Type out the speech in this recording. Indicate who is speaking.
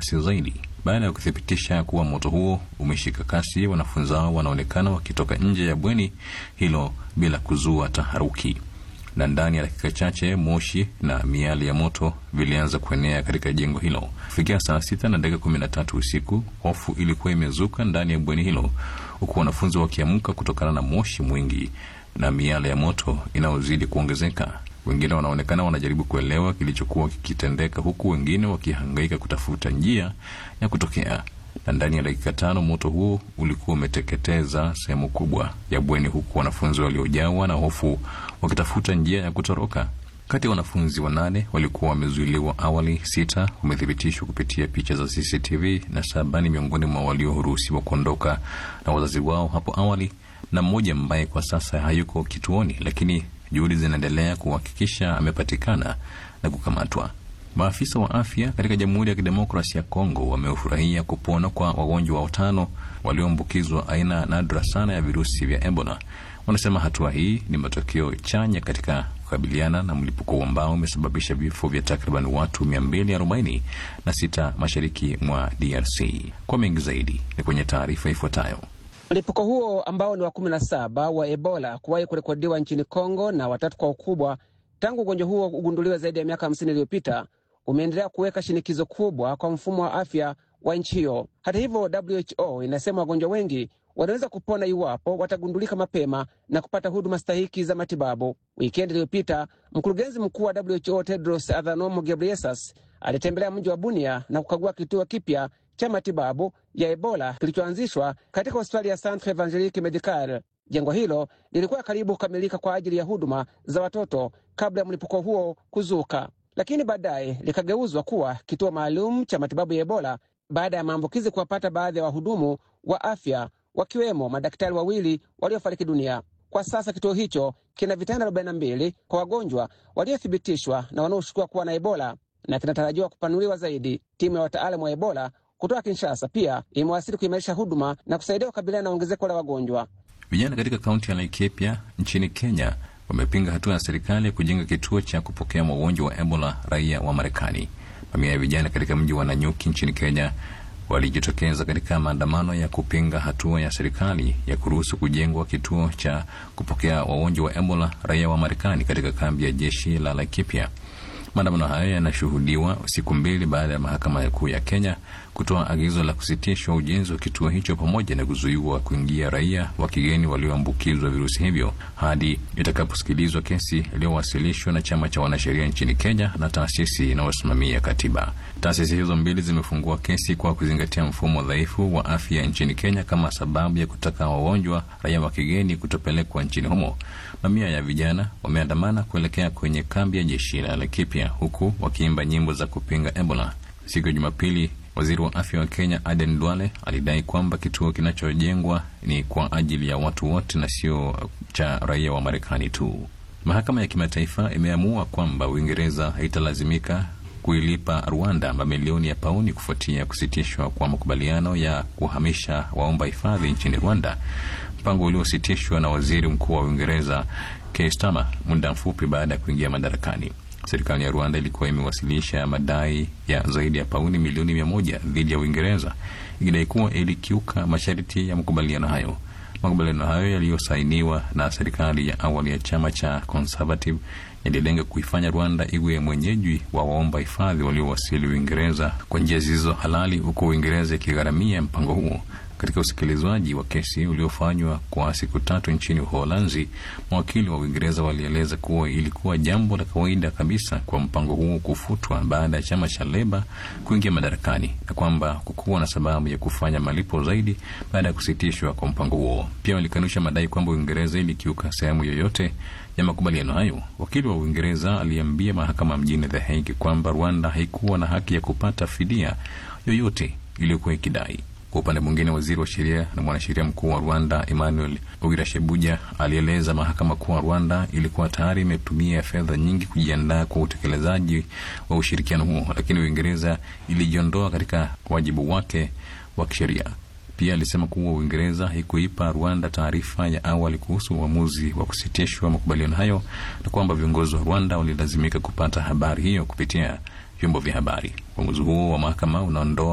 Speaker 1: kasi zaidi. Baada ya kuthibitisha kuwa moto huo umeshika kasi, wanafunzi hao wanaonekana wakitoka nje ya bweni hilo bila kuzua taharuki, na ndani ya dakika chache moshi na miali ya moto vilianza kuenea katika jengo hilo. Kufikia saa sita na dakika kumi na tatu usiku, hofu ilikuwa imezuka ndani ya bweni hilo, huku wanafunzi wakiamka kutokana na moshi mwingi na miale ya moto inayozidi kuongezeka. Wengine wanaonekana wanajaribu kuelewa kilichokuwa kikitendeka, huku wengine wakihangaika kutafuta njia ya kutokea. Na ndani ya dakika tano moto huo ulikuwa umeteketeza sehemu kubwa ya bweni, huku wanafunzi waliojawa na hofu wakitafuta njia ya kutoroka. Kati ya wanafunzi wanane walikuwa wamezuiliwa awali, sita wamethibitishwa kupitia picha za CCTV na saba ni miongoni mwa walioruhusiwa kuondoka na wazazi wao hapo awali, na mmoja ambaye kwa sasa hayuko kituoni, lakini juhudi zinaendelea kuhakikisha amepatikana na kukamatwa. Maafisa wa afya katika Jamhuri ya Kidemokrasia ya Kongo wamefurahia kupona kwa wagonjwa watano walioambukizwa aina nadra sana ya virusi vya Ebola. Wanasema hatua hii ni matokeo chanya katika kukabiliana na mlipuko ambao umesababisha vifo vya takriban watu 240 na sita mashariki mwa DRC. Kwa mengi zaidi ni kwenye taarifa ifuatayo.
Speaker 2: Mlipuko huo ambao ni wa kumi na saba wa Ebola kuwahi kurekodiwa nchini Kongo na watatu kwa ukubwa tangu ugonjwa huo ugunduliwe zaidi ya miaka hamsini iliyopita umeendelea kuweka shinikizo kubwa kwa mfumo wa afya wa nchi hiyo. Hata hivyo, WHO inasema wagonjwa wengi wanaweza kupona iwapo watagundulika mapema na kupata huduma stahiki za matibabu. Wikendi iliyopita mkurugenzi mkuu wa WHO Tedros Adhanom Ghebreyesus alitembelea mji wa Bunia na kukagua kituo kipya cha matibabu ya Ebola kilichoanzishwa katika hospitali ya Centre Evangelique Medical. Jengo hilo lilikuwa karibu kukamilika kwa ajili ya huduma za watoto kabla ya mlipuko huo kuzuka, lakini baadaye likageuzwa kuwa kituo maalum cha matibabu ya Ebola baada ya maambukizi kuwapata baadhi ya wahudumu wa afya wakiwemo madaktari wawili waliofariki dunia. Kwa sasa kituo hicho kina vitanda 42 kwa wagonjwa waliothibitishwa na wanaoshukiwa kuwa na Ebola na kinatarajiwa kupanuliwa zaidi. Timu ya wataalamu wa Ebola kutoka Kinshasa pia imewasili kuimarisha huduma na kusaidia kukabiliana na ongezeko la wagonjwa.
Speaker 1: Vijana katika kaunti ya Laikipia nchini Kenya wamepinga hatua ya serikali ya kujenga kituo cha kupokea wagonjwa wa Ebola raia wa Marekani. Mamia ya vijana katika mji wa Nanyuki nchini Kenya walijitokeza katika maandamano ya kupinga hatua ya serikali ya kuruhusu kujengwa kituo cha kupokea wagonjwa wa Ebola raia wa Marekani katika kambi ya jeshi la Laikipia. Maandamano hayo yanashuhudiwa siku mbili baada ya mahakama kuu ya Kenya kutoa agizo la kusitishwa ujenzi wa kituo hicho pamoja na kuzuiwa kuingia raia wa kigeni walioambukizwa virusi hivyo hadi itakaposikilizwa kesi iliyowasilishwa na chama cha wanasheria nchini Kenya na taasisi inayosimamia katiba. Taasisi hizo mbili zimefungua kesi kwa kuzingatia mfumo dhaifu wa afya nchini Kenya kama sababu ya kutaka wagonjwa raia wa kigeni kutopelekwa nchini humo. Mamia ya vijana wameandamana kuelekea kwenye kambi ya jeshi la Laikipia huku wakiimba nyimbo za kupinga Ebola. Siku ya Jumapili, waziri wa afya wa Kenya Aden Duale alidai kwamba kituo kinachojengwa ni kwa ajili ya watu wote na sio cha raia wa Marekani tu. Mahakama ya kimataifa imeamua kwamba Uingereza haitalazimika kuilipa Rwanda mamilioni ya pauni kufuatia kusitishwa kwa makubaliano ya kuhamisha waomba hifadhi nchini Rwanda, mpango uliositishwa na waziri mkuu wa Uingereza Keir Starmer muda mfupi baada ya kuingia madarakani. Serikali ya Rwanda ilikuwa imewasilisha madai ya zaidi ya pauni milioni mia moja dhidi ya Uingereza ikidai kuwa ilikiuka masharti ya makubaliano hayo. Makubaliano hayo yaliyosainiwa na serikali ya awali ya chama cha Conservative yalilenga kuifanya Rwanda iwe mwenyeji wa waomba hifadhi waliowasili Uingereza kwa njia zilizo halali, huku Uingereza ikigharamia mpango huo. Katika usikilizwaji wa kesi uliofanywa kwa siku tatu nchini Uholanzi, mawakili wa Uingereza walieleza kuwa ilikuwa jambo la kawaida kabisa kwa mpango huo kufutwa baada ya chama cha Leba kuingia madarakani na kwamba kukuwa na sababu ya kufanya malipo zaidi baada ya kusitishwa kwa mpango huo. Pia walikanusha madai kwamba Uingereza ilikiuka sehemu yoyote ya makubaliano hayo. Wakili wa Uingereza aliambia mahakama mjini The Hague kwamba Rwanda haikuwa na haki ya kupata fidia yoyote iliyokuwa ikidai. Kwa upande mwingine, waziri wa sheria na mwanasheria mkuu wa Rwanda Emmanuel Ogirashebuja alieleza mahakama kuwa Rwanda ilikuwa tayari imetumia fedha nyingi kujiandaa kwa utekelezaji wa ushirikiano huo, lakini Uingereza ilijiondoa katika wajibu wake wa kisheria. Pia alisema kuwa Uingereza haikuipa Rwanda taarifa ya awali kuhusu uamuzi wa kusitishwa makubaliano hayo na kwamba viongozi wa Rwanda walilazimika kupata habari hiyo kupitia vyombo vya habari. Uamuzi huo wa mahakama unaondoa